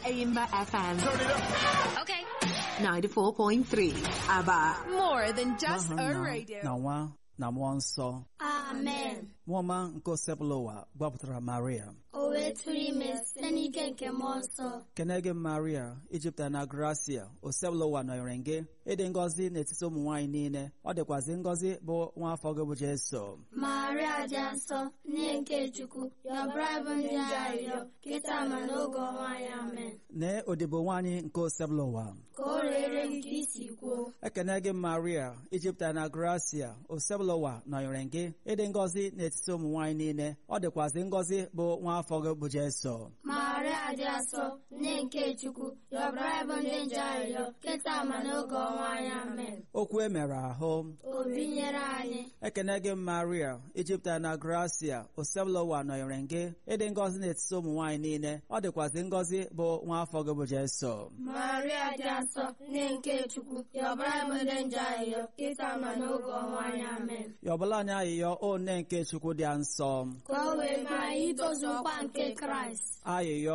Aimba FM Okay. 94.3. Aba. More than just N'aha a Nna, radio. na nwa na mmụọ nsọ amen mmụọ ọma nke osebụla ụwa gbapụtara maria o wee tụrụ ime site n'ike nke mmụọ nsọ kene gị maria ijipụta na gracia osebụla ụwa nọnyere gị ịdị ngọzi n'etiti ụmụ nwaanyị niile ọ dịkwazị ngọzi bụ nwa afọ gị bụ jeso maria dị nsọ nne nke chukwu yọbara bụ ndị arịrịọ kịta ma n'oge ọnwa anyị amen nee odibo nwaanyị nke osebụla ụwa ka o rere gị ka isi kwuo ekene gị maria ijipụta na gracia osebụla ụwa nọnyere gị ịdị ngọzi n'etiti ụmụ nwaanyị niile ọ dịkwazị ngọzi bụ nwa afọ gị bụ jeso maria dị nsọ nne nke chukwu yọbara bụ ndị nje arịrịọ kịta ma n'oge ọnwa anyị amen okwu e mere ahụ o binyere anyị ekene gị maria ijipụta na gracia osebụla ụwa nọnyere gị ịdị ngọzi n'etiti ụmụ nwaanyị niile ọ dịkwazị ngọzi bụ nwa afọ gị bụ jeso maria dị nsọ nne nke chukwu yọbara bụ ndị nje arịrịọ kịta ma n'oge ọnwa anyị amen yọbụla anyị ayịyọ o nne nke chukwu dị nsọ ka o wee mee anyị itozu nkwa nke kraịst ayịyọ